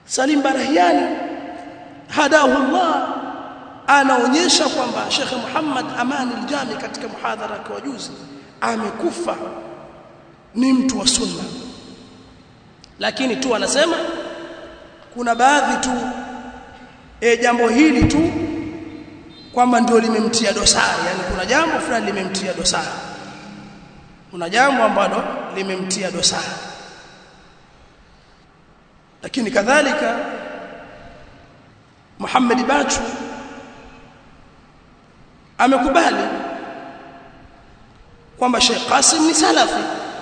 Salim Barahiani hadahu Allah anaonyesha kwamba Sheikh Muhammad Amani Aljami katika muhadhara kwa juzi amekufa ni mtu wa sunna lakini tu anasema kuna baadhi tu e jambo hili tu kwamba ndio limemtia dosari yani kuna jambo fulani limemtia dosari kuna jambo ambalo limemtia dosari lakini kadhalika Muhammad Bachu amekubali kwamba Sheikh Qasim ni salafi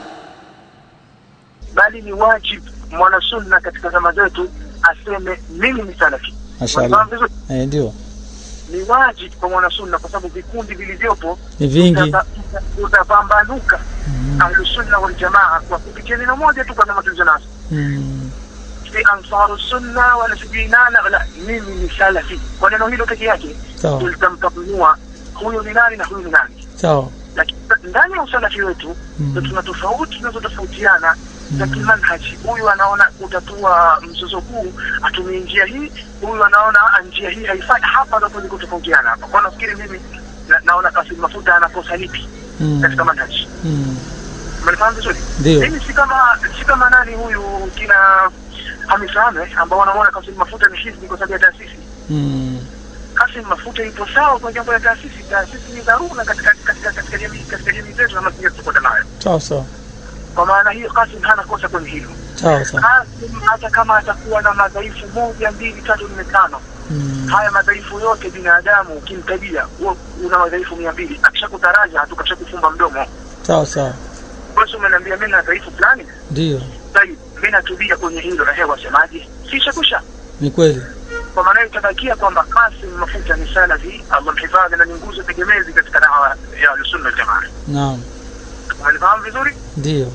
bali ni wajibu mwanasunna katika zama zetu aseme mimi ni salafi Mashallah. Unafahamu vizuri? Eh, ndio. ni wajibu kwa mwanasunna kwa sababu vikundi vilivyopo Ni vingi. utapa- utapambanuka ahlusunna waljamaa kwa kupitia neno moja tu kama matulizo nazo Mm. si ansaru sunna wala sijui nana wala mimi ni salafi kwa neno hilo peke yake Sawa. tulitamtambua huyu ni nani na huyu ni nani Sawa. lakini ndani ya usalafi wetu Mm. ndo tuna tofauti tunazotofautiana za kimanhaji huyu anaona kutatua mzozo huu atumie njia hii huyu anaona "Ah, njia hii haifai hapa ndo tuliko tofautiana hapa kwa nafikiri mimi na, naona Kasim Mafuta anakosa lipi Mm. katika manhaji Mm. umenifahamu vizuri Ndio. mimi si kama si kama nani huyu kina Hamis Ahmed ambao wanaona Kasim Mafuta ni hizbi kwa sababu ya taasisi Mm. Kasim Mafuta ipo sawa kwa jambo ya taasisi taasisi ni dharura katika katika katika jamii katika jamii zetu na mazingira tuko nayo Sawa sawa. kwa maana hiyo Kasim hana kosa kwenye hilo Sawa sawa. Kasim hata kama atakuwa na madhaifu moja mbili tatu nne tano Mm. haya madhaifu yote binadamu ukimtabia huwa una madhaifu mia mbili akishakutaraja tu kafumba mdomo Sawa sawa. basi umeniambia mimi na dhaifu fulani Ndio. Sahihi, mimi natubia kwenye hilo na hewa semaji kisha kusha Ni kweli. kwa maana hiyo itabakia kwamba Kasim Mafuta ni salafi Allah mhifadhi na ni nguzo tegemezi katika dawa ya Ahlusunna wal Jamaa Naam. umenifahamu vizuri Ndio.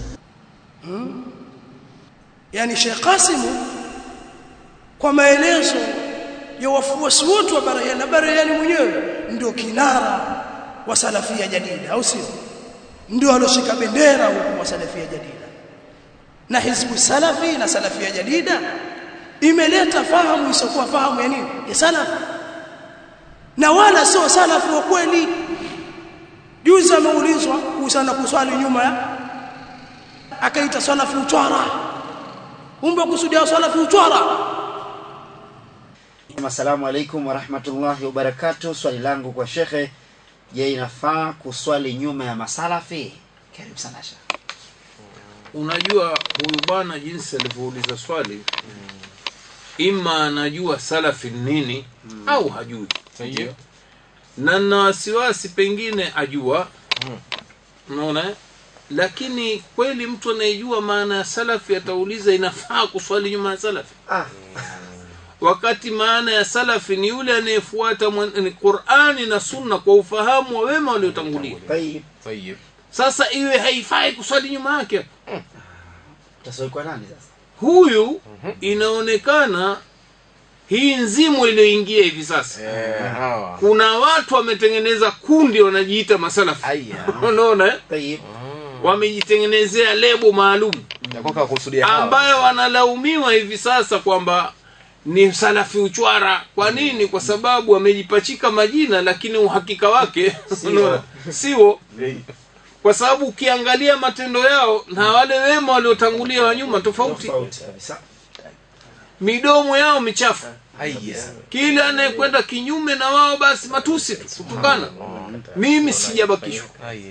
yani Sheikh Qasim kwa maelezo ya wafuasi wote wa Barayani na Barayani mwenyewe ndio kinara wa salafia jadida au sio ndio aloshika bendera huko wa salafia jadida na hizbu salafi na salafia jadida imeleta fahamu isokuwa fahamu ya nini ya salafi na wala sio salafi wa kweli juzi ameulizwa kuhusiana na kuswali nyuma ya akaita salafi utwara kumbe kusudia salafi utwara Assalamu alaikum warahmatullahi wabarakatuh. Swali langu kwa shekhe, je, inafaa kuswali nyuma ya masalafi? Karibu sana shekhe. unajua huyu bwana jinsi alivyouliza swali ima anajua salafi ni nini au hajui Ndio. na na wasiwasi pengine ajua unaona eh? lakini kweli mtu anayejua maana ya salafi atauliza inafaa kuswali nyuma ya salafi Ah, wakati maana ya salafi ni yule anayefuata mwen- ni qurani na sunna kwa ufahamu wa wema waliotangulia tayyib. sasa iwe haifai kuswali nyuma yake Utaswali kwa nani sasa? huyu inaonekana hii nzimu iliyoingia hivi sasa kuna watu wametengeneza kundi wanajiita masalafi unaona eh? Tayyib. wamejitengenezea lebo maalum ambayo wanalaumiwa hivi sasa kwamba ni salafi uchwara kwa nini kwa sababu wamejipachika majina lakini uhakika wake unaona, siwo kwa sababu ukiangalia matendo yao na wale wema waliotangulia wa nyuma tofauti Tofauti kabisa. midomo yao michafu kila anayekwenda kinyume na wao basi matusi tu kutukana mimi sijabakishwa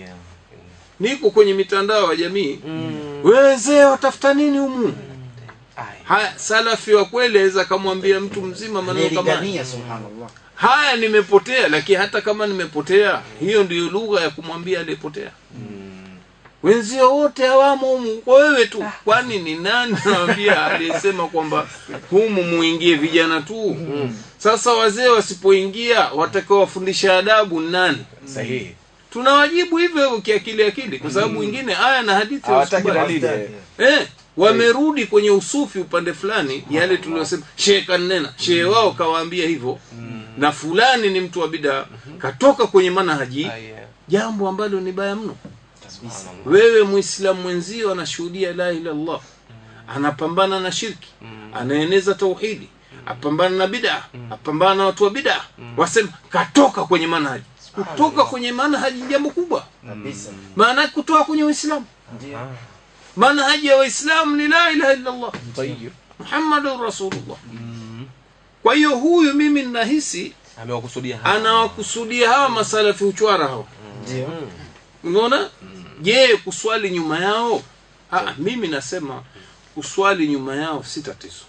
niko kwenye mitandao ya jamii wezee watafuta nini humu haya salafi wa kweli aweza akamwambia mtu mzima maneno kama haya. Analingania subhanallah. haya nimepotea lakini hata kama nimepotea hiyo ndiyo lugha ya kumwambia aliyepotea wenzio wote hawamo humu kwa wewe tu kwani ni nani nawambia aliyesema kwamba humu muingie vijana tu sasa wazee wasipoingia watakaowafundisha adabu ni nani sahihi tunawajibu hivyo hivyo kiakili akili kwa sababu wengine aya na hadithi hawataki hawasikubali. dalili eh, wamerudi kwenye usufi upande fulani yale tuliyosema shehe kanena shehe wao kawaambia hivyo na fulani ni mtu wa bidaa katoka kwenye manhaji jambo ambalo ni baya mno wewe muislamu mwenzio anashuhudia la ilaha illallah anapambana na shirki anaeneza tauhidi apambana na bid'a apambana na watu wa bid'a wasema katoka kwenye manhaji kutoka kwenye manhaji ni jambo kubwa kabisa maana yake kutoka kwenye uislamu ndio manhaji ya waislamu ni la ilaha illa allah Tayyib. muhammadun rasulullah kwa hiyo huyu mimi ninahisi amewakusudia hapa. anawakusudia hawa masalafi uchwara hawa ndio unaona je kuswali nyuma yao ah, mimi nasema kuswali nyuma yao si tatizo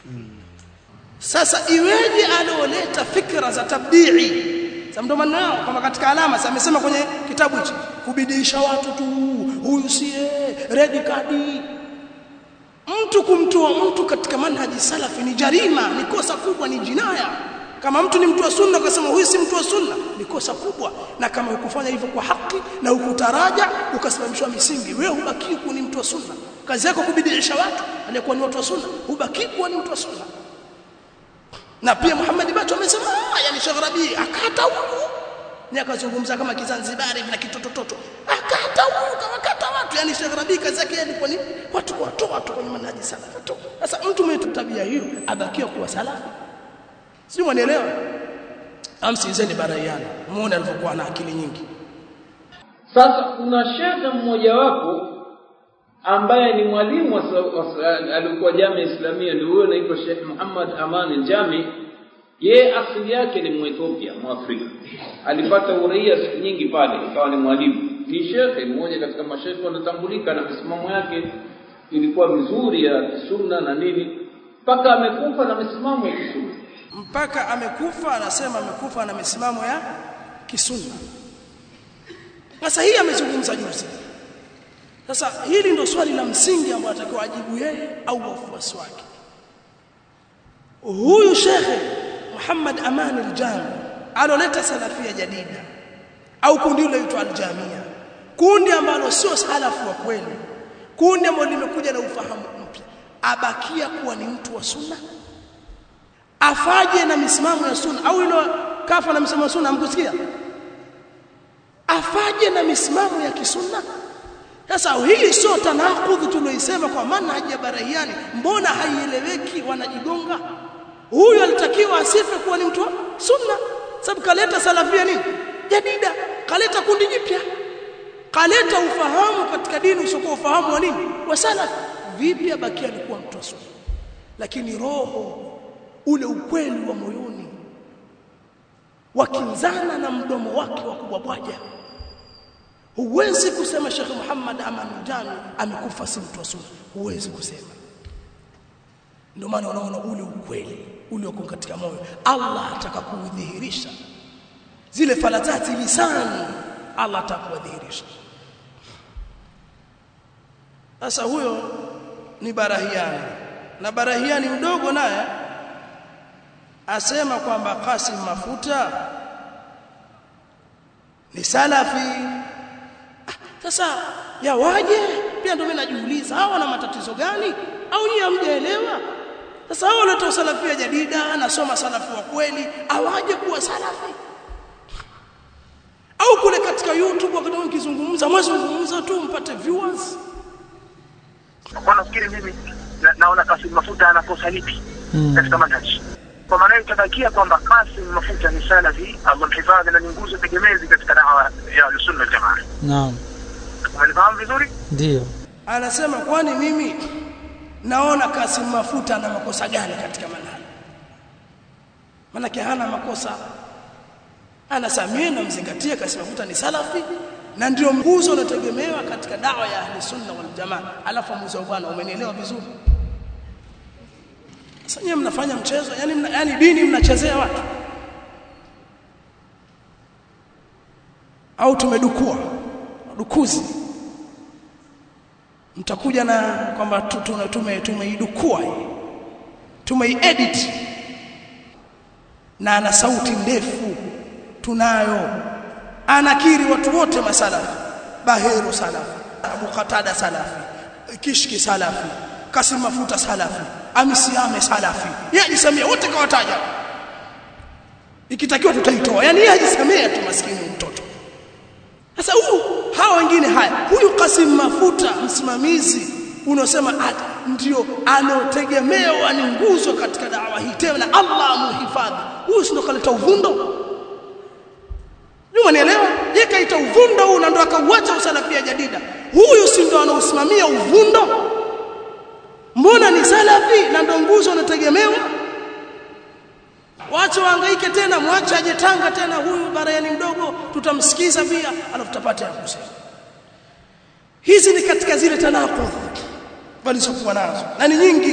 sasa iweje anaoleta fikra za tabdii sasa ndo maana yao kama katika alama sasa amesema kwenye kitabu hichi kubidiisha watu tu huyu sie red card mtu kumtoa mtu katika manhaji salafi ni jarima ni kosa kubwa ni jinaya kama mtu ni mtu wa sunna ukasema huyu si mtu wa sunna ni kosa kubwa na kama ukufanya hivyo kwa haki na ukutaraja ukasimamishwa misingi wewe hubaki kuwa ni mtu wa sunna kazi yako kubidiisha watu aliyekuwa ni watu wa sunna hubaki kuwa ni mtu wa sunna na pia Muhammad Bato amesema "Ah, yani Sheikh Rabi akata huyu ni akazungumza kama kizanzibari na kitotototo akata huyu kawakata watu yani Sheikh Rabi kazi yake ilikuwa ni watu kuwatoa watu kwenye manhaji salafi tu sasa mtu mwenye tabia hiyo abakia kuwa salafi si mwanielewa amsizeni baraiana muone alivyokuwa na akili nyingi sasa kuna shekhe mmojawapo ambaye ni mwalimu wa sa- wa sa- alikuwa jamii islamia ndio huyo anaitwa Sheikh Muhammad Aman Jami yeye asili yake ni Mwethiopia Mwafrika alipata uraia siku nyingi pale ikawa ni mwalimu ni shekhe mmoja katika mashekhe wanatambulika na misimamo yake ilikuwa mizuri ya kisunna na nini mpaka amekufa na misimamo ya kisunna mpaka amekufa anasema amekufa na misimamo ya kisunna sasa hii amezungumza juzi sasa hili ndo swali la msingi ambalo atakiwa ajibu yeye au wafuasi wake huyu shekhe Muhammad Aman al-Jami aloleta salafia jadida au kundi hilo linaitwa al-Jamia kundi ambalo sio salafu wa kweli kundi ambalo limekuja na ufahamu mpya abakia kuwa ni mtu wa sunna afaje na misimamo ya sunna au ilo kafa na misimamo ya sunna hamkusikia afaje na misimamo ya kisunna sasa hii sio tanakudhi tulioisema kwa manhaji ya barahiani mbona haieleweki wanajigonga huyu alitakiwa asife kuwa ni mtu wa sunna sababu kaleta salafia nini jadida kaleta kundi jipya kaleta ufahamu katika dini usiokuwa ufahamu wa nini wa salaf vipi abakia alikuwa mtu wa sunna lakini roho ule ukweli wa moyoni wakinzana na mdomo wake wa kubwabwaja huwezi kusema Sheikh Muhammad Aman Jami amekufa si mtu wa sunna huwezi kusema ndio maana unaona ule ukweli ulioko katika moyo Allah ataka kuudhihirisha zile falatati lisani Allah atakuwadhihirisha sasa huyo ni barahiani na barahiani mdogo naye asema kwamba Qasim Mafuta ni salafi Ah, sasa yawaje pia ndio mimi najiuliza hawa wana matatizo gani au nyinyi hamjaelewa sasa hao waleta usalafia jadida anasoma salafi wa kweli awaje kuwa salafi au kule katika YouTube wakati mkizungumza mwazungumza tu mpate viewers kwa nafikiri mimi na, naona Kasim Mafuta anakosa lipi katika manhaji kwa maana hiyo itabakia kwamba Kasim Mafuta ni salafi Allah mhifadhi na ni nguzo tegemezi katika dawa ya sunna wal jamaa naam umenifahamu vizuri ndio anasema kwani mimi naona Kasim Mafuta ana makosa gani katika manhaji manake hana makosa anasamia na mzingatie Kasim Mafuta ni salafi na ndio nguzo unategemewa katika dawa ya ahli sunna wal jamaa alafu mzee bwana umenielewa vizuri sasa nyinyi mnafanya mchezo yani mna, yani dini mnachezea watu au tumedukua dukuzi mtakuja na kwamba tu- tu- tume tumeidukua hii tumeiedit na ana sauti ndefu tunayo anakiri watu wote masalafi baheru salafi abu qatada salafi kishki salafi kasim mafuta salafi amisiame salafi yeye ajisamia wote kawataja ikitakiwa tutaitoa yani yeye ajisamia tu maskini mtoto sasa huyu hawa wengine haya huyu Kasim Mafuta msimamizi unaosema at- ndio anotegemewa ni nguzo katika dawa hii tena Allah amuhifadhi huyu si ndo kaleta uvundo Juma nielewa yeye kaita uvundo huu na ndo akauacha usalafia jadida huyu si ndo anausimamia uvundo mbona ni salafi na ndo nguzo anategemewa Wache wahangaike tena, mwache aje Tanga tena, huyu barayani mdogo tutamsikiza pia, alafu tutapata ya kusema. Hizi ni katika zile tanakudh walizokuwa nazo na ni nyingi.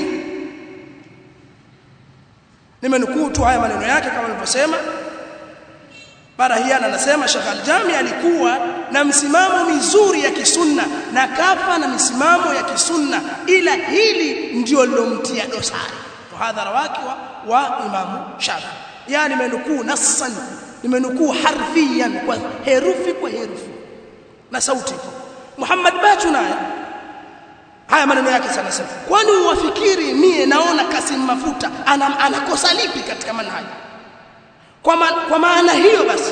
Nimenukuu tu haya maneno yake kama nilivyosema. Barahiana anasema Sheikh Al-Jami alikuwa na msimamo mizuri ya kisunna na kafa na misimamo ya kisunna, ila hili ndio lilomtia dosari muhadhara wake wa, wa Imamu Shafi. Yani nimenukuu nassan, nimenukuu harfiyan kwa herufi kwa herufi na sauti. Muhammad Bachu naye haya maneno yake sana sana. Kwani uwafikiri mie naona Kasim Mafuta ana, anakosa lipi katika manhaji? Kwa, ma, kwa maana hiyo basi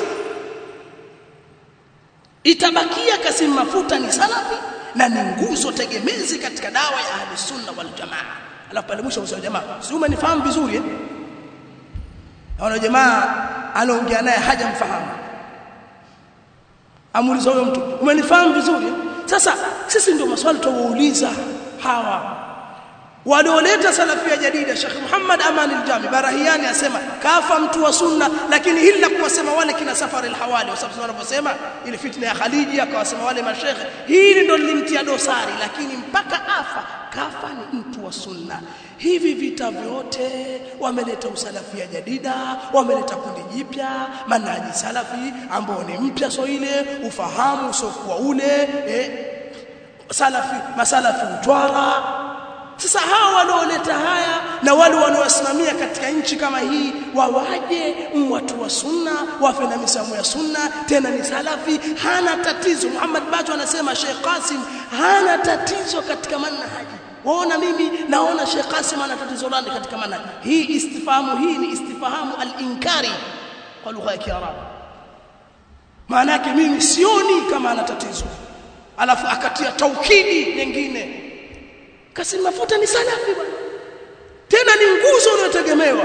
itabakia Kasim Mafuta ni salafi na ni nguzo tegemezi katika dawa ya Ahli Sunna wal Jamaa. Alafu pale mwisho usio jamaa, si umenifahamu vizuri eh? Haona jamaa anaongea naye hajamfahamu. Amuuliza huyo mtu, umenifahamu vizuri eh? Sasa sisi ndio maswali tuwauliza hawa walioleta salafia jadida Sheikh Muhammad Aman al-Jami Barahiani asema kafa mtu wa sunna lakini hili la kuwasema wale kina safari al-hawali kwa sababu wanaposema ile fitna ya Khaliji akawasema wale mashekhe hili ndo lilimtia dosari lakini mpaka afa kafa ni mtu wa sunna hivi vita vyote wameleta usalafia jadida wameleta kundi jipya manhaji salafi ambao ni mpya so ile ufahamu usiokuwa ule eh, salafi masalafi utwara sasa hawa wanaoleta haya na wale wanaosimamia katika nchi kama hii wawaje watu wa sunna wafe na misamo ya sunna tena ni salafi hana tatizo Muhammad Bacho anasema Sheikh Qasim hana tatizo katika manhaji waona mimi naona Sheikh Qasim ana tatizo gani katika manhaji hii istifahamu hii ni istifahamu al-inkari kwa lugha ya Kiarabu maana yake mimi sioni kama ana tatizo alafu akatia taukidi nyingine Kasim Mafuta ni salafi bwana. Tena ni nguzo unayotegemewa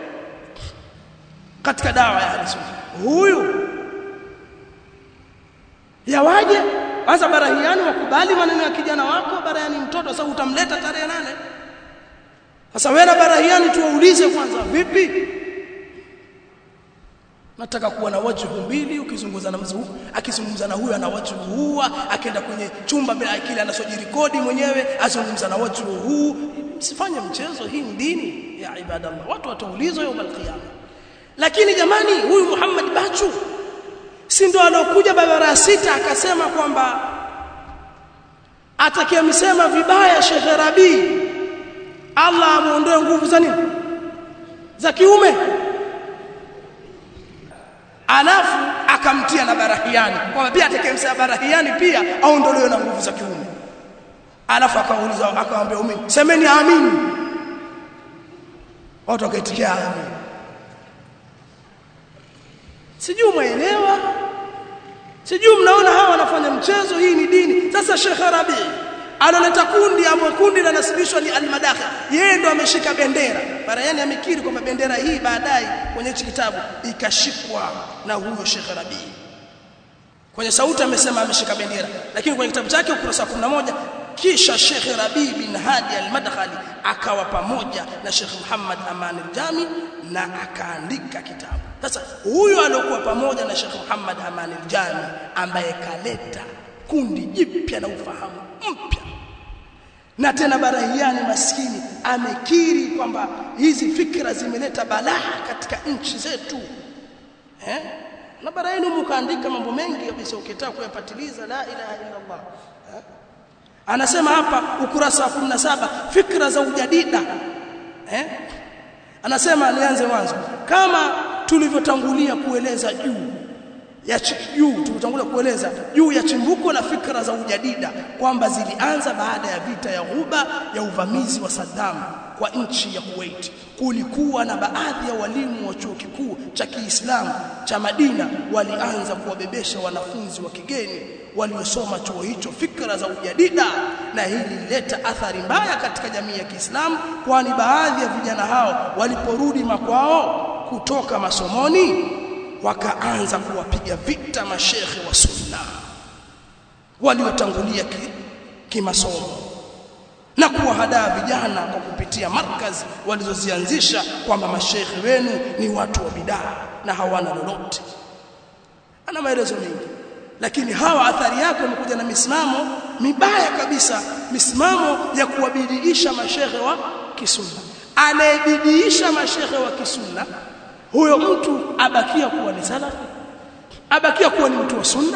katika dawa ya Ahlusunna. Huyu yawaje? Kwanza barahiani wakubali maneno ya kijana wako, barahiani mtoto, sasa utamleta tarehe nane. Sasa wewe na barahiani tuwaulize kwanza, vipi? nataka kuwa na wajhu mbili ukizungumza na mzuu akizungumza na huyu ana wajhu huu akaenda kwenye chumba bila akili anasojirikodi mwenyewe azungumza na wajhu huu msifanye mchezo hii ni dini ya ibadallah watu wataulizwa yawm alqiyama lakini jamani huyu Muhammad Bachu si ndo alokuja barabara sita akasema kwamba atakayemsema vibaya Sheikh Rabi Allah amuondoe nguvu za nini za kiume alafu akamtia na barahiani kwamba pia atakayemsema barahiani pia aondolewe na nguvu za kiume alafu akauliza akamwambia umini semeni amin watu wakaitikia amin sijui mwaelewa sijui mnaona hawa wanafanya mchezo hii ni dini sasa Sheikh Rabi analeta kundi ambao kundi linasibishwa ni almadakhi yeye ndo ameshika bendera barayani amekiri kwamba bendera hii baadaye kwenye hichi kitabu ikashikwa na huyo Sheikh Rabi kwenye sauti amesema ameshika bendera lakini kwenye kitabu chake ukurasa wa 11 kisha Sheikh Rabi bin Hadi al-Madkhali akawa pamoja na Sheikh Muhammad Aman al-Jami na akaandika kitabu sasa huyo aliokuwa pamoja na Sheikh Muhammad Aman al-Jami ambaye kaleta kundi jipya na ufahamu mpya na tena barahiani maskini amekiri kwamba hizi fikra zimeleta balaa katika nchi zetu eh na barahiani mkaandika mambo mengi kabisa ukitaka kuyapatiliza la ilaha illa Allah eh? anasema hapa ukurasa wa 17 fikra za ujadida eh anasema nianze mwanzo kama tulivyotangulia kueleza juu ya juu tulitangulia kueleza juu ya chimbuko la fikra za ujadida kwamba zilianza baada ya vita ya Ghuba ya uvamizi wa Saddam kwa nchi ya Kuwait kulikuwa na baadhi ya walimu wa chuo kikuu cha Kiislamu cha Madina walianza kuwabebesha wanafunzi wa kigeni waliosoma chuo hicho fikra za ujadida na hili lileta athari mbaya katika jamii ya Kiislamu kwani baadhi ya vijana hao waliporudi makwao kutoka masomoni wakaanza kuwapiga vita mashekhe wa sunna waliotangulia ki, kimasomo na kuwahadaa vijana kwa kupitia markazi walizozianzisha kwamba mashekhe wenu ni watu wa bidaa na hawana lolote ana maelezo mengi lakini hawa athari yake wamekuja na misimamo mibaya kabisa misimamo ya kuwabidiisha mashekhe wa kisunna anayebidiisha mashekhe wa kisunna huyo mtu abakia kuwa ni salafi abakia kuwa ni mtu wa sunna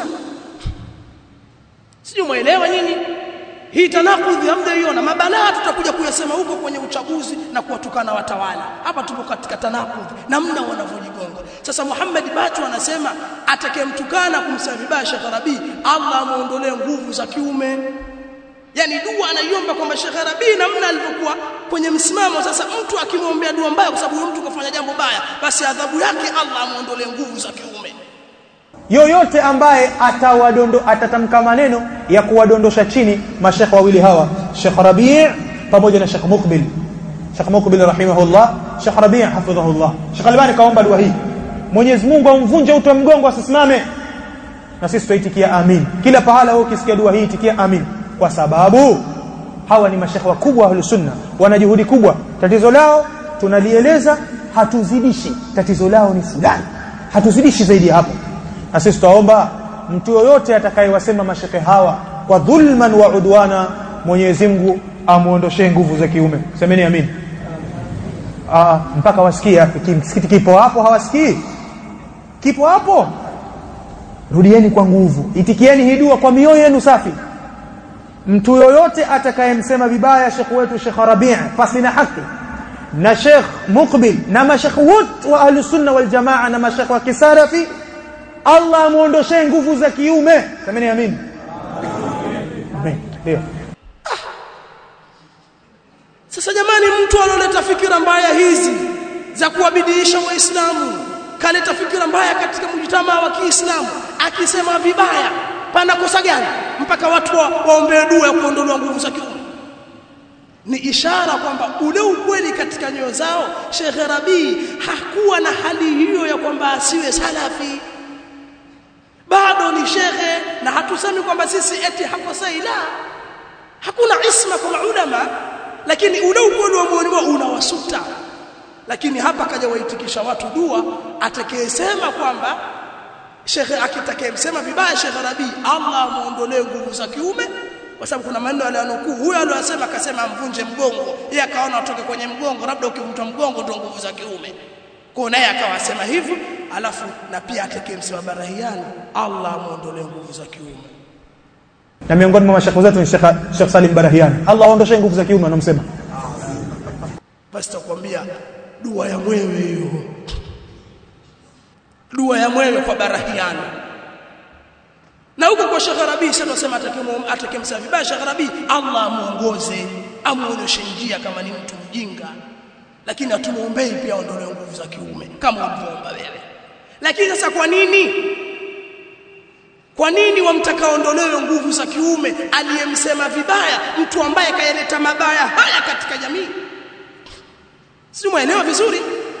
sijui muelewa nyinyi hii tanakudhi hamjaiona mabalaa tutakuja kuyasema huko kwenye uchaguzi na kuwatukana watawala hapa tupo katika tanakudhi namna wanavyojigonga sasa Muhammad Bacho anasema atakayemtukana kumsema vibaya Sheikh Rabi Allah amuondolee nguvu za kiume yani dua anaiomba kwamba Sheikh Rabi namna alivyokuwa kwenye msimamo sasa mtu akimwombea dua mbaya kwa sababu mtu kafanya jambo baya basi adhabu yake Allah amuondolee nguvu za kiume yoyote ambaye atawadondo atatamka maneno ya kuwadondosha chini mashekhe wawili hawa Sheikh Rabi' pamoja na Sheikh Muqbil Sheikh Muqbil rahimahullah Sheikh Rabi' hafidhahullah Sheikh Albani kaomba dua hii Mwenyezi Mungu amvunje uti wa mgongo asisimame na sisi tuitikia amin kila pahala wewe ukisikia dua hii itikia amin kwa sababu hawa ni mashekhe wakubwa wa sunna wana juhudi kubwa tatizo lao tunalieleza hatuzidishi tatizo lao ni fulani hatuzidishi zaidi ya hapo na sisi tutaomba mtu yoyote atakayewasema mashekhe hawa kwa dhulman wa udwana Mwenyezi Mungu amuondoshee nguvu za kiume semeni amin Aa, mpaka wasikie msikiti kipo hapo hawasikii kipo hapo rudieni kwa nguvu itikieni hii dua kwa mioyo yenu safi mtu yoyote atakayemsema vibaya shekh wetu Sheikh Rabi' pasi na haki na Sheikh Muqbil na mashekh wote wa ahli sunna wal jamaa na mashekh wa kisarafi Allah amuondoshee nguvu za kiume semeni amin amin ndio Sasa jamani mtu analeta fikira mbaya hizi za kuwabidiisha waislamu kaleta fikira mbaya katika mjitamaa wa Kiislamu akisema vibaya pana kosa gani mpaka watu wa, waombee dua ya kuondolewa nguvu za kiume ni ishara kwamba ule ukweli katika nyoyo zao Sheikh Rabi hakuwa na hali hiyo ya kwamba asiwe salafi bado ni shekhe na hatusemi kwamba sisi eti hakosei la hakuna isma kwa maulama lakini ule ukweli wa moyoni wao unawasuta lakini hapa kaja waitikisha watu dua atakayesema kwamba shekhe akitakayemsema vibaya shekhe Rabi Allah amuondolee nguvu za kiume kwa sababu kuna maneno aliyanukuu huyo aliyosema akasema amvunje mgongo yeye akaona atoke kwenye mgongo labda ukivunjwa mgongo ndio nguvu za kiume kwa naye akawasema hivyo alafu na pia atakayemsema barahiani Allah amuondolee nguvu za kiume na miongoni mwa mashekhe zetu ni Sheikh Sheikh Salim Barahiani Allah aondoshe nguvu za kiume anamsema basi takwambia dua ya mwewe hiyo dua ya mwewe kwa barahiani na huko kwa Sheikh Rabi sasa tunasema atakemsema vibaya Sheikh Rabi Allah amuongoze amuonyeshe njia kama ni mtu mjinga lakini hatumuombei pia aondolewe nguvu za kiume kama ulivyoomba wewe lakini sasa kwa nini kwa nini wamtaka aondolewe nguvu za kiume aliyemsema vibaya mtu ambaye kayaleta mabaya haya katika jamii si muelewa vizuri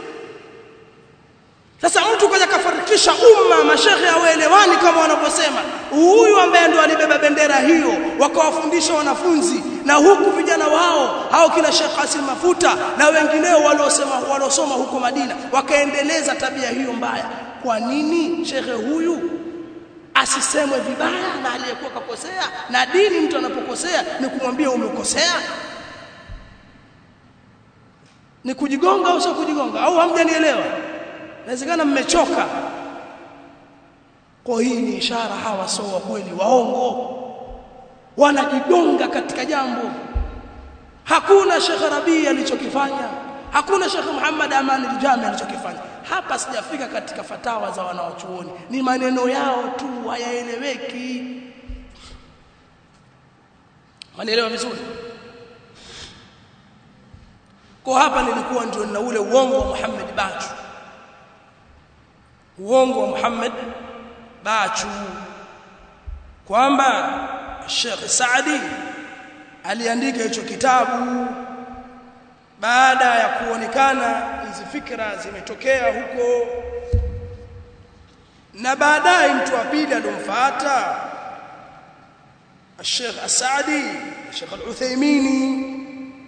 sasa mtu kaja kafarikisha umma mashehe hawaelewani kama wanavyosema huyu ambaye ndo alibeba bendera hiyo wakawafundisha wanafunzi na huku vijana wao hao kina Sheikh Hasim Mafuta na wengineo waliosema waliosoma huko Madina wakaendeleza tabia hiyo mbaya kwa nini shekhe huyu asisemwe vibaya na aliyekuwa kakosea na dini mtu anapokosea ni kumwambia umekosea ni kujigonga au sio kujigonga au hamjanielewa inawezekana mmechoka kwa hii ni ishara hawa sio wa kweli waongo wanajigonga katika jambo hakuna Sheikh Rabi alichokifanya hakuna Sheikh Muhammad Aman al-Jami alichokifanya hapa sijafika katika fatawa za wanawachuoni ni maneno yao tu hayaeleweki manielewa vizuri kwa hapa nilikuwa ndio na ule uongo wa Muhammad Bachu uongo wa Muhammad Bachu kwamba Sheikh Saadi aliandika hicho kitabu baada ya kuonekana hizi fikra zimetokea huko na baadaye mtu wa pili alomfuata Sheikh Asadi Sheikh Al-Uthaymini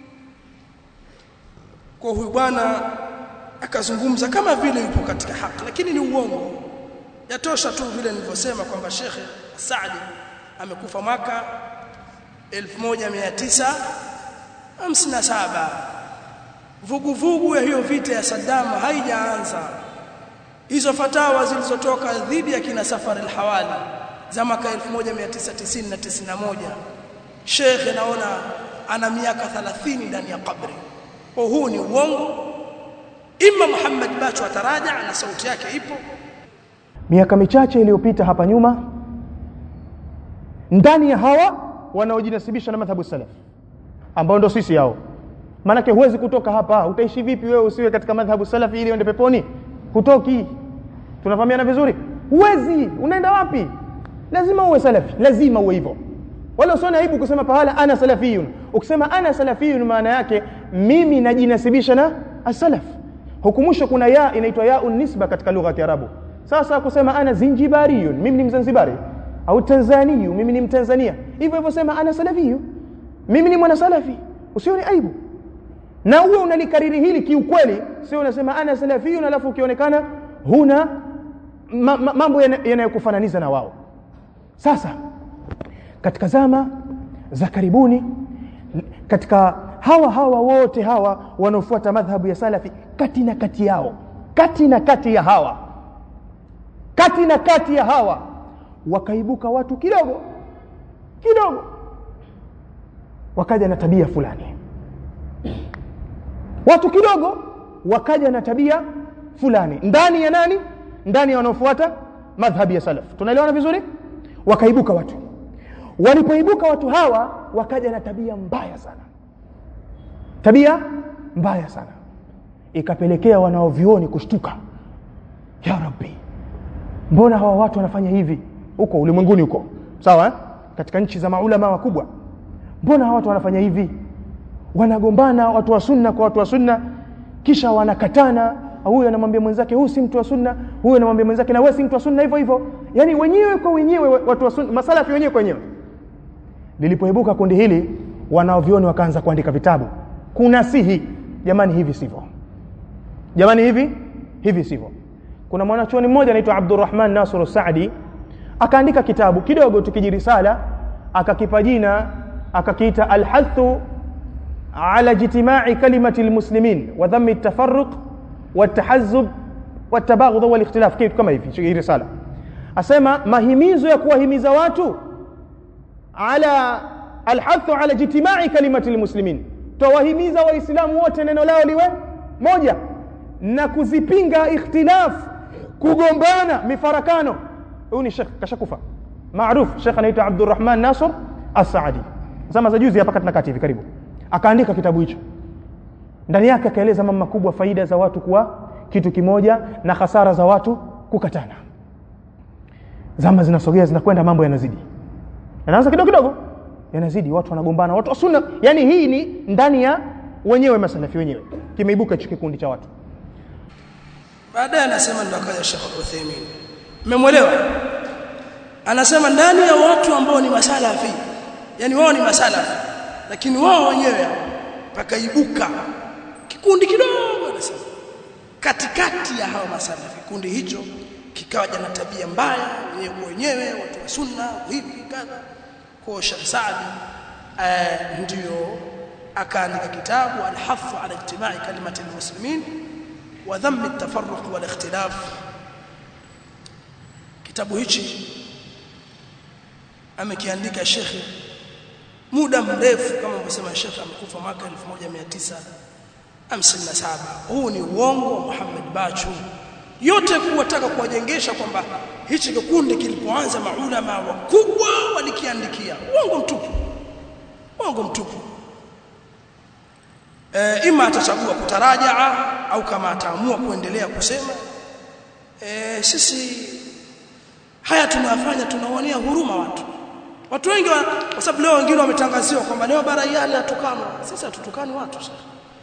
kwa huyu bwana akazungumza kama vile yupo katika haki lakini ni uongo yatosha tu vile nilivyosema kwamba Sheikh Saadi amekufa mwaka 1957 vuguvugu ya hiyo vita ya Saddam haijaanza hizo fatawa zilizotoka dhidi ya kina Safar al-Hawali za mwaka 1990 na 91 Sheikh naona ana miaka 30 ndani ya kabri kwa huu ni uongo imma Muhammad Bacho ataraja na sauti yake ipo miaka michache iliyopita hapa nyuma ndani ya hawa wanaojinasibisha na madhhabu salaf ambao ndo sisi hao maanake huwezi kutoka hapa utaishi vipi wewe usiwe katika madhhabu salafi ili uende peponi hutoki tunafahamiana vizuri huwezi unaenda wapi lazima uwe salafi lazima uwe hivyo wala usione aibu kusema pahala ana salafiyun ukisema ana salafiyun maana yake mimi najinasibisha na as-salaf hukumusho kuna ya inaitwa yaun nisba katika lugha ya Kiarabu sasa kusema ana zinjibariyun mimi ni mzanzibari au tanzaniyu mimi ni mtanzania hivyo hivyo sema ana salafiyu mimi ni mwana salafi usione aibu na uwe unalikariri hili kiukweli sio unasema ana salafiyun alafu ukionekana huna ma, ma, mambo yanayokufananiza na wao sasa katika zama za karibuni katika hawa hawa wote hawa wanaofuata madhhabu ya salafi kati na kati yao kati na kati ya hawa kati na kati ya hawa wakaibuka watu kidogo kidogo wakaja na tabia fulani watu kidogo wakaja na tabia fulani ndani ya nani ndani ya wanaofuata madhhabi ya salaf tunaelewana vizuri wakaibuka watu walipoibuka watu hawa wakaja na tabia mbaya sana tabia mbaya sana ikapelekea wanaovioni kushtuka ya rabbi mbona hawa watu wanafanya hivi huko ulimwenguni huko sawa eh? katika nchi za maulama wakubwa mbona hawa watu wanafanya hivi wanagombana watu wa sunna kwa watu wa sunna kisha wanakatana huyu anamwambia mwenzake huyu si mtu wa sunna huyu anamwambia mwenzake na wewe si mtu wa sunna hivyo hivyo yani wenyewe kwa wenyewe watu wa sunna masalafi wenyewe kwa wenyewe lilipoibuka kundi hili wanaovioni wakaanza kuandika vitabu kuna sihi jamani hivi sivyo jamani hivi hivi sivyo kuna mwanachuoni mmoja anaitwa Abdurrahman Nasr Saadi akaandika kitabu kidogo tukijirisala akakipa jina akakiita alhathu ala jitima'i kalimati almuslimin wa dhammi at-tafarruq والتحزب والتباغض والاختلاف kitu kama hivi hii risala asema mahimizo ya kuwahimiza watu ala alhathu ala jitima'i kalimati almuslimin tawahimiza waislamu wote neno lao liwe moja na kuzipinga ikhtilaf kugombana mifarakano huyu ni shekh kashakufa maarufu shekh anaitwa Abdurrahman Nasr As-Saadi zama za juzi hapa katika kati hivi karibu akaandika kitabu hicho ndani yake akaeleza mambo makubwa faida za watu kuwa kitu kimoja na hasara za watu kukatana zama zinasogea zinakwenda mambo yanazidi yanaanza kidogo kidogo yanazidi watu wanagombana watu wa sunna yani hii ni ndani ya wenyewe masalafi wenyewe kimeibuka hicho kikundi cha watu baadaye anasema ndo akaja Sheikh Uthaymeen mmemwelewa anasema ndani ya watu ambao ni masalafi yani wao ni masalafi lakini wao wenyewe pakaibuka kikundi kidogo anasema katikati ya hao masalafi kikundi hicho kikawaja na tabia mbaya wenyewe kwa wenyewe watu wa sunna hivi kadha kwa Sheikh Saadi eh, ndio akaandika kitabu al-hafu ala ijtimai kalimati al-muslimin wa dhamm at-tafarruq wal ikhtilaf kitabu hichi amekiandika Sheikh muda mrefu kama alivyosema Sheikh amekufa mwaka 1957 huu ni uongo wa Muhammad Bachu yote kuwataka kuwajengesha kwamba hichi kikundi kilipoanza maulama wakubwa walikiandikia uongo mtupu uongo mtupu e, ima atachagua kutarajaa au kama ataamua kuendelea kusema e, sisi haya tunayafanya tunaonea huruma watu watu wengi wa, kwa sababu leo wengine wametangaziwa kwamba leo baraiani atukana sisi hatutukani watu sasa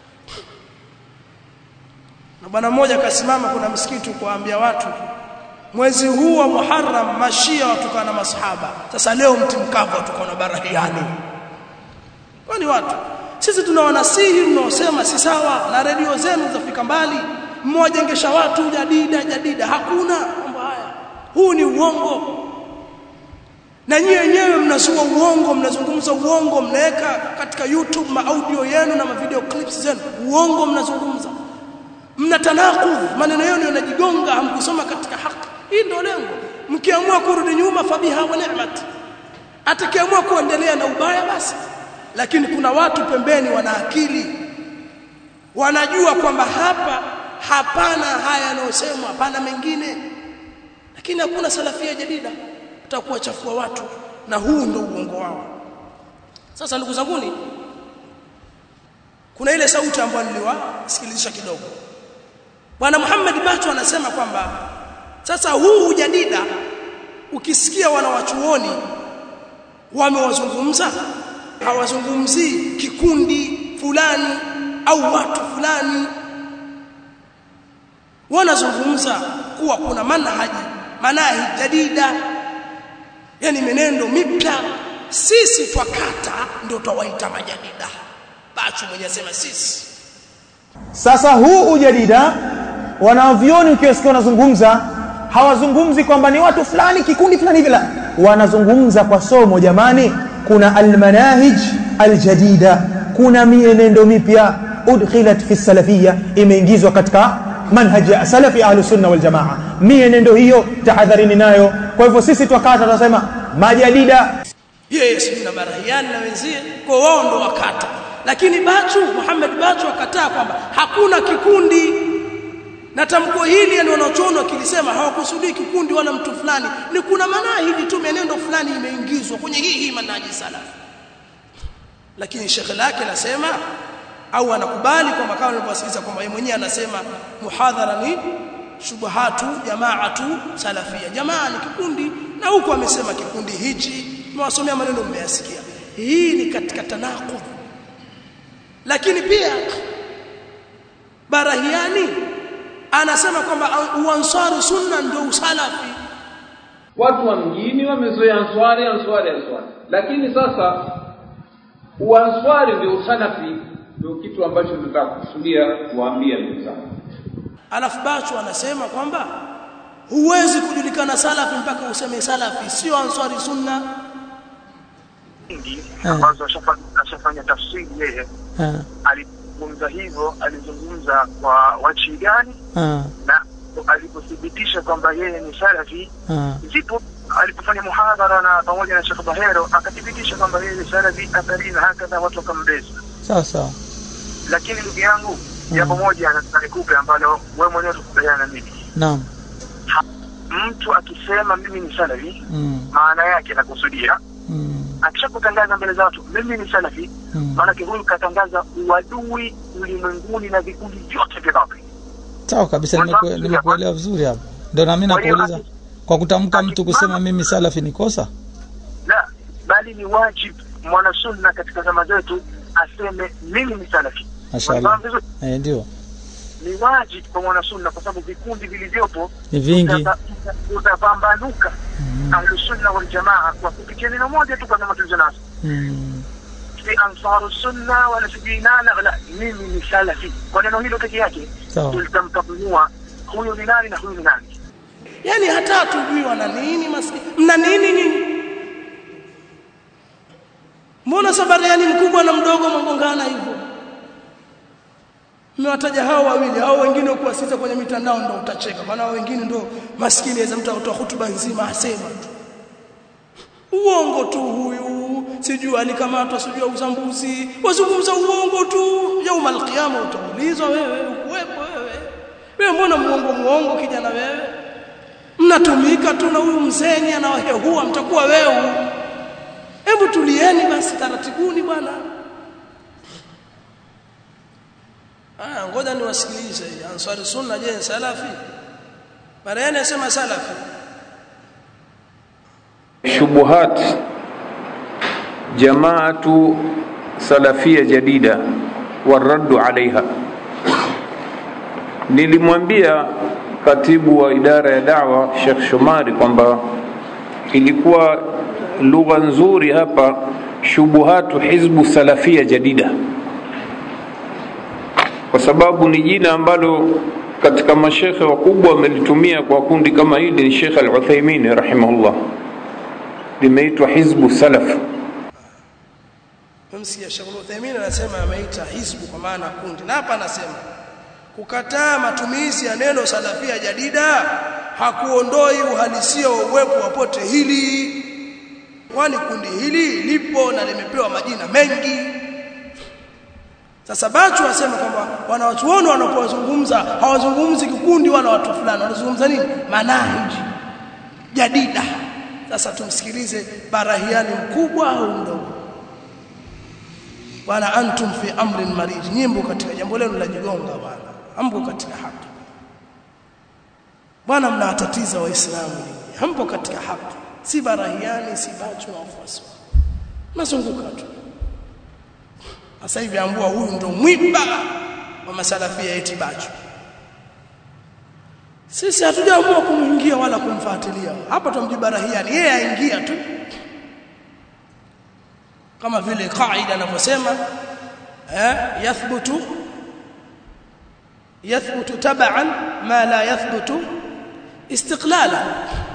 na bwana mmoja akasimama kuna msikiti kuwaambia watu mwezi huu wa Muharram mashia watukana masahaba sasa leo mti mkavu watukana baraiani kwani watu sisi tunawanasihi mnaosema si sawa na redio zenu zafika mbali mmojengesha watu jadida jadida hakuna mambo haya huu ni uongo na nyie wenyewe mnazua uongo mnazungumza uongo mnaweka katika YouTube maaudio yenu na mavideo clips zenu uongo mnazungumza mnatanakudh maneno yenu yanajigonga hamkusoma katika haki hii ndio lengo mkiamua kurudi nyuma fabiha wa ni'mat atakiamua kuendelea na ubaya basi lakini kuna watu pembeni wana akili wanajua kwamba hapa hapana haya yanayosemwa hapana mengine lakini hakuna salafia jadida utakuwa chafua watu na huu ndio uongo wao sasa ndugu zanguni kuna ile sauti ambayo niliwasikilizisha kidogo bwana Muhammad Bacho anasema kwamba sasa huu ujadida ukisikia wanawachuoni wamewazungumza hawazungumzii kikundi fulani au watu fulani wanazungumza kuwa kuna manhaji manahi jadida yani menendo mipya sisi twakata ndio twawaita majadida bachu mwenye sema sisi sasa huu ujadida wanavyoni ukiwasikia wanazungumza hawazungumzi kwamba ni watu fulani kikundi fulani hivi la wanazungumza kwa somo jamani kuna almanahij aljadida kuna mienendo mipya udkhilat fi salafia imeingizwa katika manhaji ya salafi ahlu sunna wal jamaa mienendo hiyo tahadharini nayo kwa hivyo sisi twakata tunasema majadida yeye si na barahiani na wenzie kwa wao ndo wakata lakini Bachu Muhammad Bachu akataa kwamba hakuna kikundi na tamko hili ndio wanachoona wakilisema hawakusudii kikundi wala mtu fulani ni kuna manahiji tu menendo fulani imeingizwa kwenye hii hii manhaji salafi lakini shekhe lake anasema au anakubali kwamba kama nilivyosikiza kwamba yeye mwenyewe anasema muhadhara ni shubahatu jamaatu salafia jamaa ni kikundi na huko amesema kikundi hichi mwasomea maneno mmeyasikia hii ni katika tanaqud lakini pia barahiani anasema kwamba uansaru sunna ndio usalafi watu wa mjini wamezoea answari answari answari lakini sasa uanswari ndio usalafi ndio kitu ambacho tunataka kukusudia kuwaambia ndugu zangu alafu bacho anasema kwamba huwezi kujulikana salafi mpaka useme salafi sio answari sunna nyingi ambazo ashafanya ashafanya tafsiri yeye Ah, alizungumza hivyo alizungumza kwa wachi gani ah, na alipothibitisha kwamba yeye ni salafi ah. zipo alipofanya muhadhara na pamoja na Sheikh Bahero akathibitisha kwamba yeye ni salafi athari na hakadha watu wakambeza sawa sawa lakini ndugu yangu jambo moja nataka nikupe ambalo wewe mwenyewe tukubaliana na mimi naam mtu akisema mimi ni salafi mm, maana yake anakusudia mm, akishakutangaza mbele za watu mimi ni salafi mm. maanake huyu katangaza uadui ulimwenguni na vikundi vyote vya batili sawa kabisa nimeku- nimekuelewa vizuri hapo ndio nami Kwa hiyo nakuuliza aki- kwa kutamka mtu kusema mimi salafi ni kosa la bali ni wajibu mwanasunna katika zama zetu aseme mimi ni salafi mashallah Unafahamu vizuri? eh, ndio ni wajibu kwa mwanasunna kwa sababu vikundi vilivyopo ni vingi utapa- uta- utapambanuka ahlusunna waljamaa kwa kupitia neno moja tu kwa zama tulizo nazo mm, si ansaru sunna wala sijui nana la mimi ni salafi kwa neno hilo peke yake Sawa. tulitamtambua huyu ni nani na huyu ni nani yani hata hatujui wana nini maskini mna nini nyinyi mbona sabariani mkubwa na mdogo mgongana hivyo mmewataja hao wawili hao wengine kuwasiza kwenye mitandao ndio utacheka maana hao wengine ndio maskini aweza mtu atoa hutuba nzima asema tu uongo tu huyu sijui alikamatwa sijui uzambuzi wazungumza uongo tu yauma alqiyama utaulizwa wewe ukuwepo wewe wewe mbona muongo muongo kijana wewe mnatumika tu na huyu mzeni anawahehua mtakuwa wewe hebu tulieni basi taratibuni bwana ah ngoja niwasikilize ansari sunna je salafi baadaye anasema salafi shubuhat jamaatu salafia jadida waraddu alaiha nilimwambia katibu wa idara ya dawa Sheikh Shomari kwamba ilikuwa lugha nzuri hapa shubuhatu hizbu salafia jadida kwa sababu ni jina ambalo katika mashekhe wakubwa wamelitumia kwa kundi kama hili ni Sheikh Al-Uthaymeen rahimahullah limeitwa hizbu salaf Msikia Sheikh Uthaymeen anasema ameita hizbu kwa maana kundi na hapa anasema kukataa matumizi ya neno salafia jadida hakuondoi uhalisia wa uwepo wa pote hili kwani kundi hili lipo na limepewa majina mengi sasa Bachu wasema kwamba wanawachuoni wanapozungumza hawazungumzi kikundi wala watu fulani wanazungumza nini manahiji jadida sasa tumsikilize barahiani mkubwa au mdogo bwana antum fi amrin marid nyimbo katika jambo lenu la jigonga bwana hampo katika haki bwana mnawatatiza waislamu hampo katika haki si barahiani si bachu na wafuasi mazunguka tu sasa hivi ambua huyu ndo mwiba wa masalafia eti bachu sisi hatujaamua kumuingia wala kumfuatilia hapa tumjibarahiani yeye aingia tu kama vile kaida anavyosema eh yathbutu yathbutu tab'an ma la yathbutu istiqlala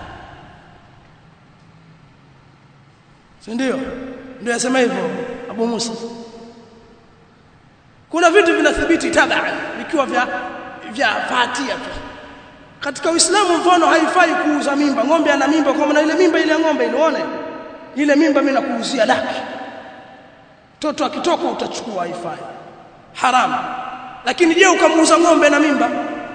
ndio ndio yasema hivyo Abu Musa kuna vitu vinathibiti tab'an vikiwa vya vya fatia tu katika Uislamu mfano haifai kuuza mimba ng'ombe ana mimba kwa maana ile mimba ile ng'ombe ilione ile mimba mimi nakuuzia laki mtoto akitoka utachukua haifai haramu lakini je ukamuuza ng'ombe na mimba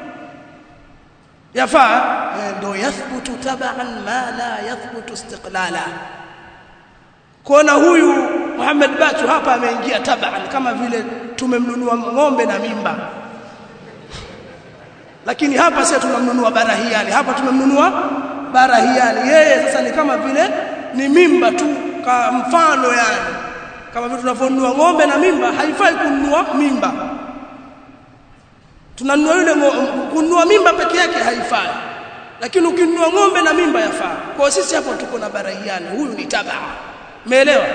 yafaa ndio yathbutu taban ma la yathbutu istiqlala kona huyu Muhammad Bachu hapa ameingia taban kama vile tumemnunua ng'ombe na mimba lakini hapa sasa tunamnunua barahiani hapa tumemnunua barahiani yeye sasa ni kama vile ni mimba tu ka mfano yani kama vile tunavyonunua ng'ombe na mimba haifai kununua mimba tunanunua yule kununua mimba peke yake haifai lakini ukinunua ng'ombe na mimba yafaa kwa sisi hapo tuko na barahiani huyu ni tabaa umeelewa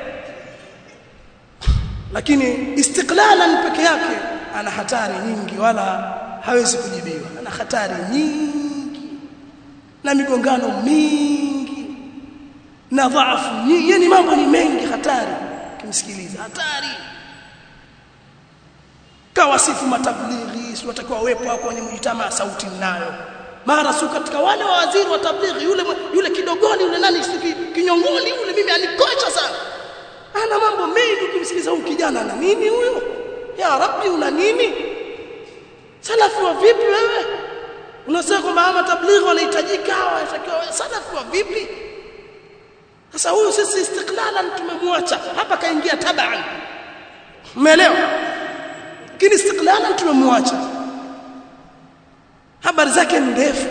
lakini istiklalan peke yake ana hatari nyingi wala hawezi kujibiwa ana hatari nyingi na migongano mingi na dhaifu nyingi yani mambo ni mengi hatari kimsikiliza hatari kawasifu matablighi si watakiwa wepo hapo kwenye mjitama sauti nayo mara su katika wale wa waziri wa tablighi yule yule kidogoni yule nani kinyongoni yule mimi alikocha sana ana mambo mengi ukimsikiliza huyu kijana ana nini huyo ya rabbi una nini salafu wa vipi wewe unasema kwamba ama tablighi wanahitajika wanatakiwa salafu wa vipi sasa huyu sisi istiklalan tumemwacha hapa kaingia taban umeelewa lakini istiklalan tumemwacha habari zake ndefu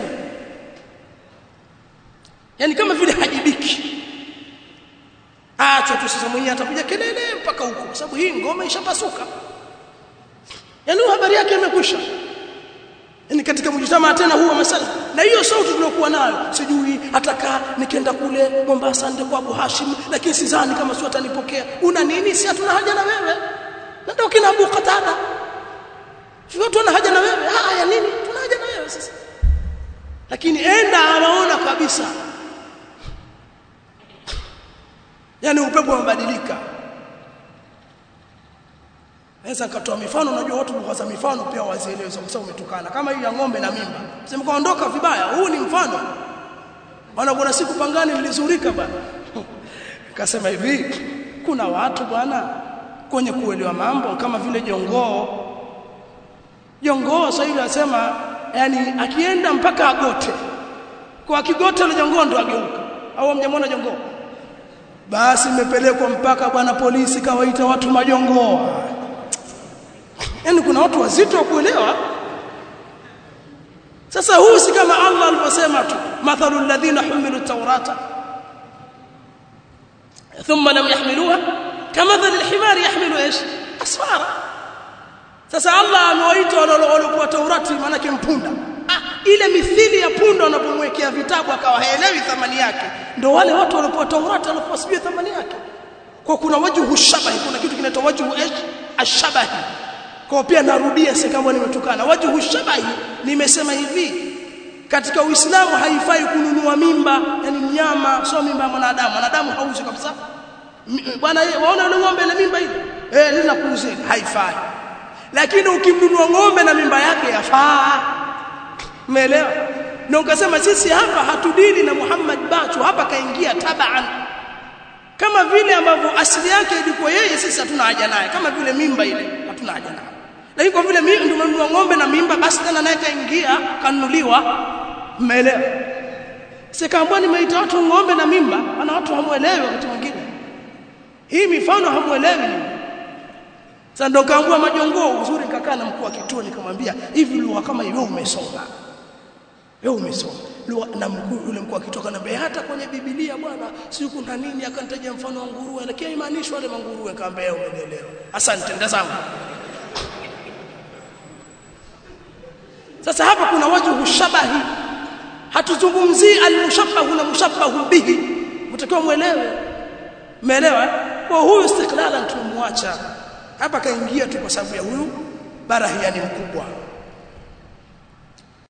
yani kama vile hajibiki acha tu sasa mwenyewe atakuja kelele mpaka huko kwa sababu hii ngoma ishapasuka yani habari yake imekwisha yani katika mjitamaa tena huwa masala na hiyo sauti tulokuwa nayo sijui atakaa nikienda kule Mombasa ndio kwa Abu Hashim lakini sidhani kama sio atanipokea una nini si hatuna haja na wewe na ndio kina Abu Qatada sio tuna haja na wewe ah ya nini tuna haja na wewe sasa lakini enda anaona kabisa yani upepo umebadilika Naweza nikatoa mifano unajua watu kwa mifano pia wazielewe kwa sababu umetukana kama hii ya ng'ombe na mimba. Sema kaondoka vibaya, huu ni mfano. Bwana kuna siku pangani nilizurika bwana. Akasema hivi, kuna watu bwana kwenye kuelewa mambo kama vile jongoo. Jongoo sasa hivi anasema yani akienda mpaka agote. Kwa akigote ile jongoo ndo ageuka. Au mjamwona jongoo? Basi imepelekwa mpaka bwana polisi kawaita watu majongoo yani kuna watu wazito wa kuelewa sasa huu si kama Allah alivyosema tu mathalu alladhina humilu tawrata thumma lam yahmiluha kamathali alhimari yahmilu ايش asfara sasa Allah amewaita waliokuwa Taurati maanake mpunda ah, ile mithili ya punda wanapomwekea vitabu akawa haelewi thamani yake ndio wale watu waliokuwa Taurati walikuwa sijui thamani yake kwa kuna wajhu shabahi kuna kitu kinaitwa wajhu ايش ashabahi kwa pia narudia si kama nimetukana wajhu shabahi nimesema hivi katika Uislamu haifai kununua mimba yani mnyama sio mimba ya mwanadamu mwanadamu hauzi kabisa bwana waona yule ng'ombe na mimba ile eh lina kuuzia haifai lakini ukimnunua ng'ombe na mimba yake yafaa umeelewa na ukasema sisi hapa hatudili na Muhammad Bachu hapa kaingia tabaan kama vile ambavyo asili yake ilikuwa yeye sisi hatuna haja naye kama vile mimba ile hatuna haja naye lakini kwa vile mimi ndio mnunua ng'ombe na mimba basi tena naye kaingia kanunuliwa umeelewa sikaambwa nimeita watu ng'ombe na mimba ana watu hamuelewi wakati mwingine hii mifano hamuelewi sasa ndo kaambua majongoo uzuri nikakaa na mkuu wa kituo nikamwambia hivi lugha kama hiyo umesoma wewe umesoma lugha na mkuu yule mkuu wa kituo akaniambia hata kwenye Biblia bwana si kuna nini akanitaja mfano wa nguruwe lakini haimaanishi wale manguruwe kaambia umenielewa asante ndazama sasa hapa kuna wajhu shabahi hatuzungumzii almushabbahu na mushabbahu bihi mtakiwa muelewe umeelewa kwa huyu istiklalan tumemwacha hapa kaingia tu kwa sababu ya huyu barahiani mkubwa